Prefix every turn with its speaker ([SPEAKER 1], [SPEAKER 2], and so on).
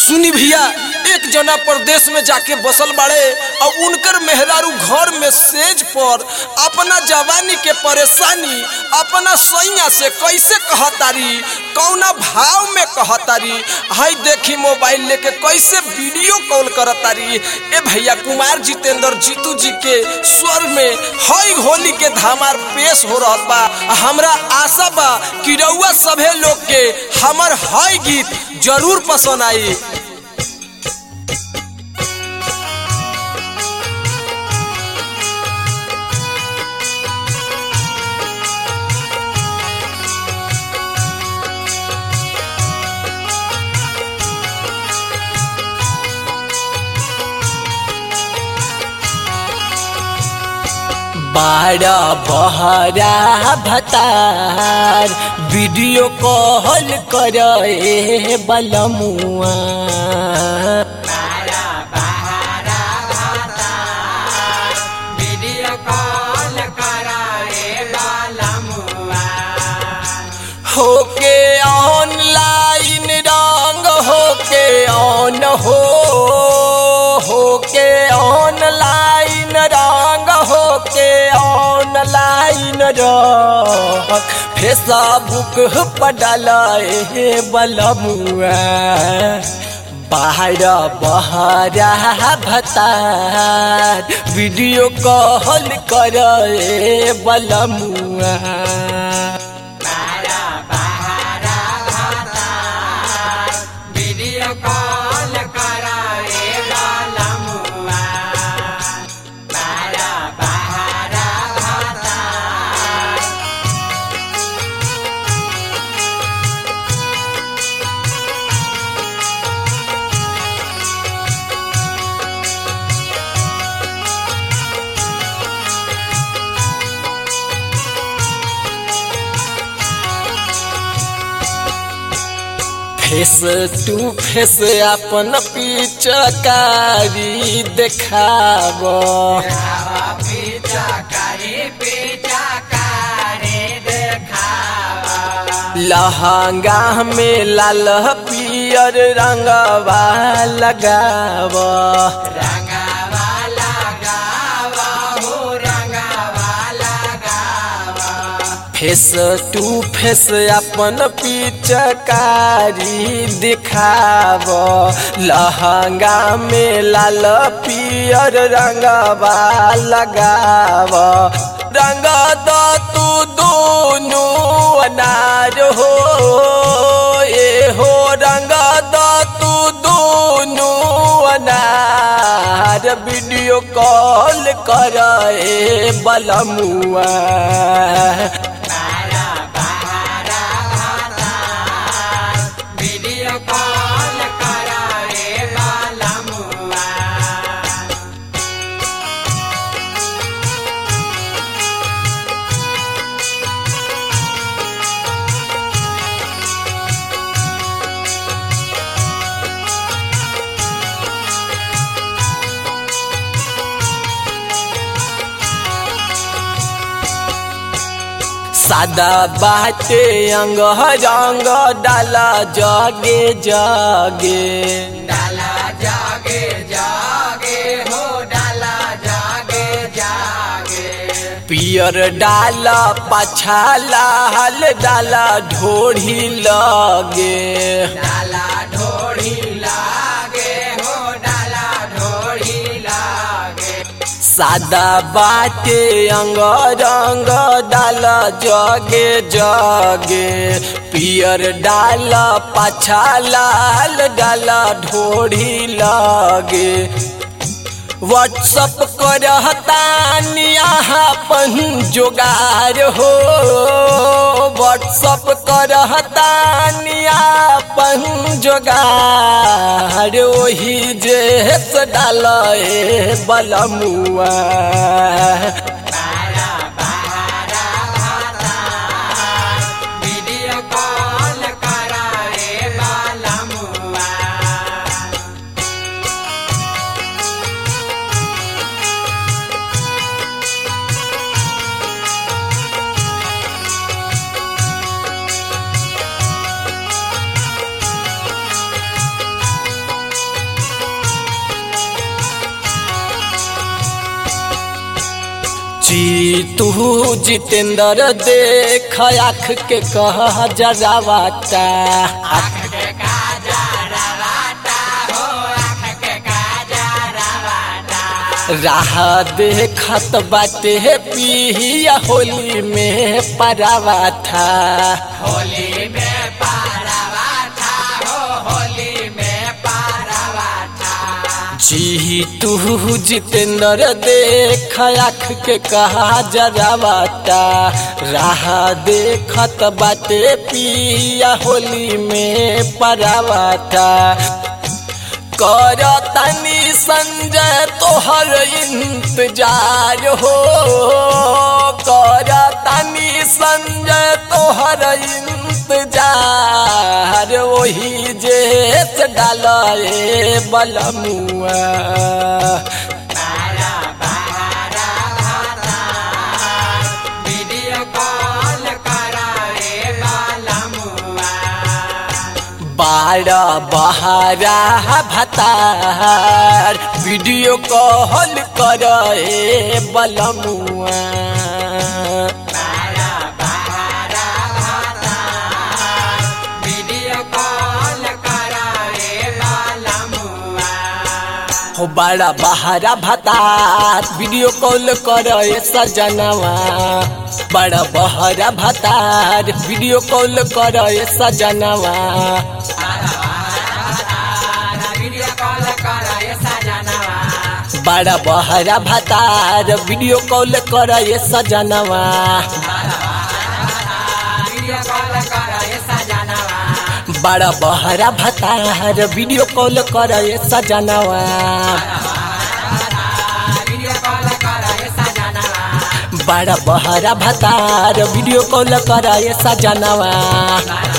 [SPEAKER 1] सुनी भैया एक जना प्रदेश में जाके बसल बाड़े और उनकर मेहरारू घर में सेज पर अपना जवानी के परेशानी अपना सैया से कैसे कहतारी कौना भाव में कहतारी हाई देखी मोबाइल लेके कैसे वीडियो कॉल करतारी ए भैया कुमार जितेंद्र जीतू जी के स्वर में हई होली के धामार पेश हो रहा बा हमरा आशा बा कि रउआ सभे लोग के हमर हई गीत जरूर पसंद आई
[SPEAKER 2] बारा बहरा भतार वीडियो कॉल करे बलमुआ होके ऑनलाइन रंग होके ऑन हो होके ऑनलाइन रंग होके ऑनलाइन रंग फेसबुक पर डाले बलमुआ बाहर बहरा भतार वीडियो कॉल करे बलमुआ फेस टू फेस अपन पिचकारी देखाब लहंगा में लाल पियर रंगवा लगाव फेस टू फेस अपन पिचकारी दिखाव लहंगा में लाल पियर रंगवा लगाव रंग द तू दोनों अनार हो ए हो रंग द तू दोनों अनार वीडियो कॉल कर बलमुआ सादा बाटे अंग रंग डाला जगे जगे
[SPEAKER 3] डाला जागे जागे हो डाला जागे जागे
[SPEAKER 2] पियर डाला पाछा लाल डाला ढोढ़ी लगे
[SPEAKER 3] डाला ढोड़ी लागे हो डाला ढोड़ी लागे
[SPEAKER 2] सादा बाटे अंग रंग डाला जगे जगे पियर डाला पाछा लाल डाला ढोढ़ी लगे व्हाट्सअप करतानी अपन जोगार हो व्हाट्सअप करतानी अपन जोगार ओही जे से डाल बलमुआ
[SPEAKER 3] बारा बारा भाता वीडियो कॉल कराए बाला मुआ
[SPEAKER 2] जी तू जितेंद्र देख आँख के कह जरावाटा
[SPEAKER 3] आँख के काजरवाटा हो आँख के काजरवाटा
[SPEAKER 2] राह देखत बाटे पिया होली में परावाठा
[SPEAKER 3] होली में पारवाटा हो होली में पारवाटा
[SPEAKER 2] जी तू जितेंद्र देख आँख के कहा जरावाटा राह देखत बाटे पिया होली में परावाटा कर तनी संजय तोहर इंतजार हो कर तनी संजय तोहर इंतजार वही जेस डाले बलमुआ
[SPEAKER 3] बारा बारा भाता वीडियो कॉल कराए वाला मुआ
[SPEAKER 2] बारा बहारा भतार वीडियो कॉल करे बलमुआ
[SPEAKER 3] बारा बारा भाता वीडियो कॉल कराए वाला मुआ
[SPEAKER 2] हो बड़ा बहारा भतार वीडियो कॉल करे सजनवा बड़ा बहरा भतार वीडियो कॉल करे सजनवा
[SPEAKER 3] वीडियो कॉल कराए सजनवा
[SPEAKER 2] बड़ा बहरा भतार वीडियो कॉल करे सजनवा
[SPEAKER 3] वीडियो कॉल कराए सजनवा
[SPEAKER 2] बड़ा बहरा भतार वीडियो कॉल करे सजनवा
[SPEAKER 3] वीडियो कॉल कराए सजनवा
[SPEAKER 2] बड़ा बहरा भतार वीडियो कॉल करे सजनवा
[SPEAKER 3] बारा